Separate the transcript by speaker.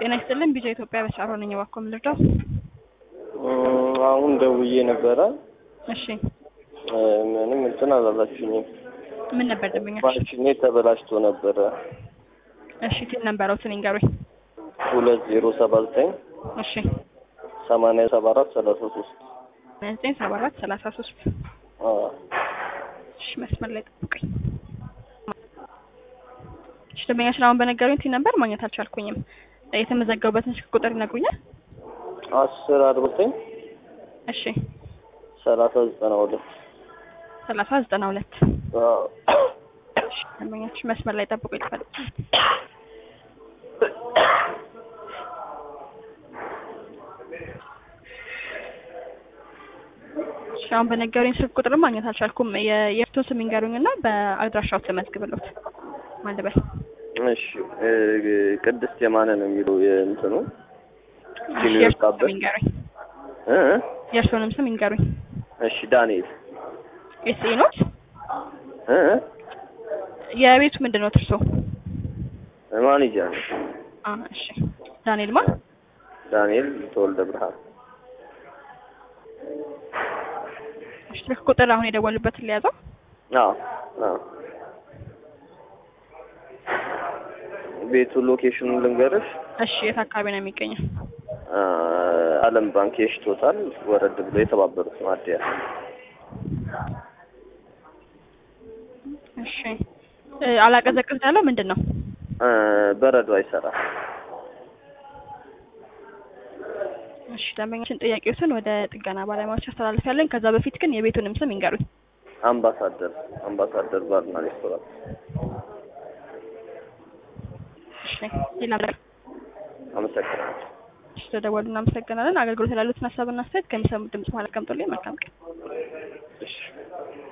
Speaker 1: ጤና ይስጥልን ቢጃ ኢትዮጵያ በሻሮ ነኝ። እባክዎ ምን ልርዳው?
Speaker 2: አሁን ደውዬ ነበረ።
Speaker 1: እሺ
Speaker 2: ምንም እንትን አላላችሁኝም።
Speaker 1: ምን ነበር ደንበኛች?
Speaker 2: ማሽኔ ተበላሽቶ ነበረ።
Speaker 1: እሺ ቲን ነበረውትን ይንገሩኝ።
Speaker 2: ሁለት ዜሮ ሰባ ዘጠኝ
Speaker 1: እሺ
Speaker 2: ሰማንያ ሰባ አራት ሰላሳ ሶስት
Speaker 1: ዘጠኝ ሰባ አራት ሰላሳ ሶስት እሺ መስመር ላይ ጠብቁኝ። እሺ ደንበኛችን አሁን በነገሩኝ ቲን ነበር ማግኘት አልቻልኩኝም። የተመዘገቡበትን ስልክ ቁጥር ይነግሩኛል?
Speaker 2: አስር አርባ ዘጠኝ
Speaker 1: እሺ
Speaker 2: ሰላሳ ዘጠና ሁለት
Speaker 1: ሰላሳ ዘጠና ሁለት እሺ ደንበኛችን መስመር ላይ ጠብቁ ይልፋል። እሺ አሁን በነገሩኝ ስልክ ቁጥር ማግኘት አልቻልኩም። የ- የእርሶን ስም ይንገሩኝ እና በአድራሻው ተመዝግብሎት ማልበል
Speaker 2: እሺ እ ቅድስት የማነ ነው የሚለው የእንትኑ ሲሉ
Speaker 1: የእርሶን ስም
Speaker 2: የወጣበት
Speaker 1: ይንገሩኝ።
Speaker 2: እ
Speaker 1: የእርሶንም ስም ይንገሩኝ።
Speaker 2: እሺ ዳንኤል
Speaker 1: ኤስኤ ኖት?
Speaker 2: እ
Speaker 1: የቤቱ ምንድን ነው እርሶ?
Speaker 2: ማኔጀር ነው
Speaker 1: አ እሺ ዳንኤል ማ
Speaker 2: ዳንኤል ተወልደ ብርሃን
Speaker 1: እሺ ስልክ ቁጥር አሁን የደወሉበትን ሊያዘው
Speaker 2: አዎ አዎ ቤቱ ሎኬሽኑን ልንገርሽ
Speaker 1: እሺ የት አካባቢ ነው የሚገኘው?
Speaker 2: አ፣ አለም ባንክ የሽቶታል ወረድ ብሎ የተባበሩት ማደያ
Speaker 1: እሺ እ አላቀዘቅዝ ያለው ምንድን ነው?
Speaker 2: አ፣ በረዶ አይሰራም
Speaker 1: እሺ ደንበኛችን ጥያቄዎትን ወደ ጥገና ባለሙያዎች አስተላልፍ ያለን። ከዛ በፊት ግን የቤቱንም ስም ይንገሩኝ።
Speaker 2: አምባሳደር አምባሳደር ባርና ሬስቶራንት
Speaker 1: እሺ ሌላ ነገር
Speaker 2: አመሰግናለሁ
Speaker 1: እሺ ተደወሉ። እናመሰግናለን። አገልግሎት ያሉትን ሀሳብና አስተያየት ከሚሰሙት ድምጽ በኋላ ቀምጦልኝ መልካም ቀን።
Speaker 2: እሺ